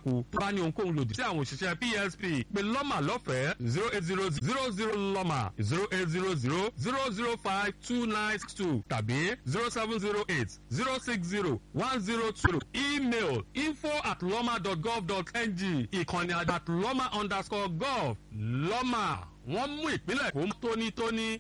bárakú tó bá ní ohunkóhun lòdì sí àwọn òṣìṣẹ́ psp pé lọ́mà lọ́fẹ̀ẹ́ zero eight zero zero zero lọ́mà zero eight zero zero zero zero five two nine six two tàbí zero seven zero eight zero six zero one zero two email info at lọ́mà dot gov dot ng ìkànnì at lọ́mà underscore gov lọ́mà wọ́n mú ìpínlẹ̀ kó tónítóní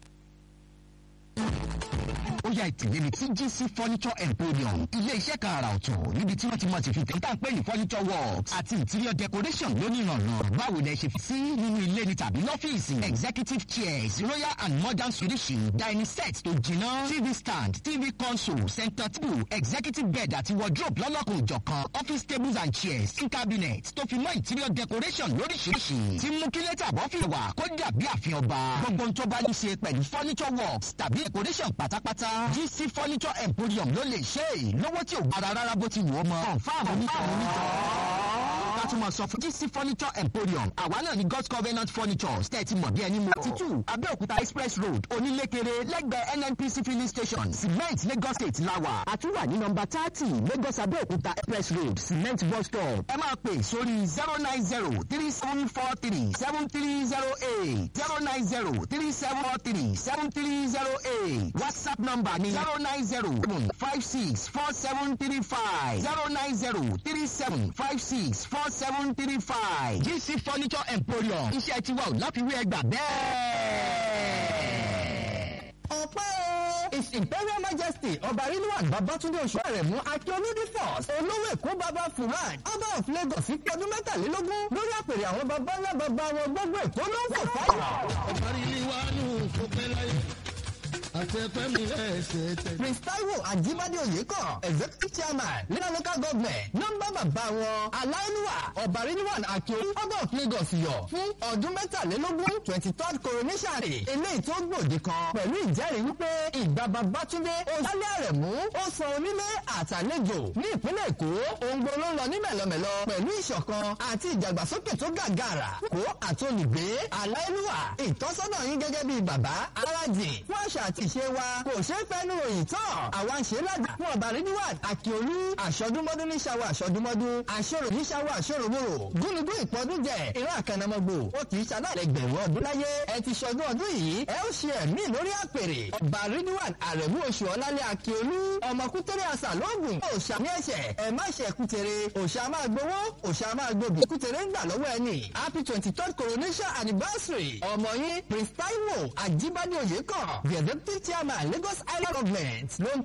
ó yá ìtìlẹ́ni tí gc furniture emporium ilé iṣẹ́ kan àrà ọ̀tọ̀ níbi tí wọ́n ti mọ̀ ti fi tẹ́ńtà ń pè ní furniture works àti interior decoration lónìrànràn báwo lẹ ṣe fi sí nínú ilé ni tàbí lọ́fíìsì executive chairs royal and modern swedish dining set tó jiná tv stand tv console center table executive bed àti wardrobe lọ́lọ́kùn ìjọ̀kan office tables and chairs king cabinet tó fi mọ́ interior decoration lóríṣiríṣi tí mú kí lẹ́tà bọ́ fi wà kó dàbí àfihàn ọba gbogbo ohun tó bá ní ṣe pẹ̀lú furniture works tàbí decoration pátápátá gc furniture emporium ló lè ṣe é lówó tí ò gbára rárá bó ti wù ó mọ. confam onítọ̀hún onítọ̀. ká tún mọ̀ sọ fún gc furniture emporium àwa náà ni god's covenant furniture tẹ́tí mọ̀ bí ẹni mọ̀. títù abẹ́òkúta express road onílékeré lẹ́gbẹ̀ẹ́ nnpc filling station cement lagos state lawa. àtúwà ní nọmba thirty lagos abẹ́òkúta express road cement bus stop. ẹ máa pè sórí zero nine zero three seven four three seven three zero eight zero nine zero three seven four three seven three zero eight whatsapp number ni zero nine zero five six four seven three five zero nine zero three seven five six four seven three five gc furniture emporium iṣẹ́ tiwa ò láfiwé ẹgbà bẹ́ẹ̀. ọ̀pẹ́ o his imperial majesty ọba rilwan babatunde oṣù rẹ̀ mú akíolúdí force olówó èkó baba furan ọba of lagos pé ọdún mẹ́tàlélógún lórí àpèrè àwọn baba ńlá baba wọn gbogbo èkó ló ń fò fáyà. ọba rilwan kò pẹ́ láyé prince taiwo ajibade oyeko executive chairman leader local government nọmba bàbá wọn aláìlúwà ọba rilwan akeolu ọba of lagos yọ fún ọdún mẹ́tàlélógún twenty third coronation rẹ̀ eléyìí tó gbòde kan pẹ̀lú ìjẹ́rìí wípé ìgbà babatunde oṣálẹ̀ àrẹ̀mú ó san onílé àtàlejò ní ìpínlẹ̀ èkó ohun gbogbo ló ń lọ ní mẹ̀lọmẹ̀lọ pẹ̀lú ìṣọ̀kan àti ìdàgbàsókè tó gàgàrà kó àtolùgbé aláìlúwà ìtọ́sọ́nà yín gẹ́gẹ́ bíi bàbá alájì fún àṣà àti ìṣe wa kò ṣeé fẹ́nu ròyìn tán àwa ń ṣe ládàá fún ọba ríníwá àkíolú àṣọdúnmọ́dún ní ṣàwọ̀ àṣọdúnmọ́dún àṣọrò ní ṣàwọ̀ àṣọròmòrò gúnugún ìpọ́dúnjẹ ìran àkànnàmọ́gbò ó kì í ṣaláìlẹ́gbẹ̀rún ọdún láyé ẹ ti ṣọdún ọdún yìí ẹ ó ṣe ẹ̀mí lórí àpèrè ọba ríníwá àrẹ̀mú oṣù ọlálẹ́ àkíolú ọmọkútẹ́rẹ́ àṣà lóògùn òṣàmì ẹ̀ṣẹ̀ ẹ má ṣe kútere òṣà máa gbowó òṣà máa gbòbí kútere ń gbà lọ́wọ́ ẹni happy twenty third coronation anniversary ọmọ yín prince taiwo ajibade oyèkàn the deputy chairman lagos island government ló ń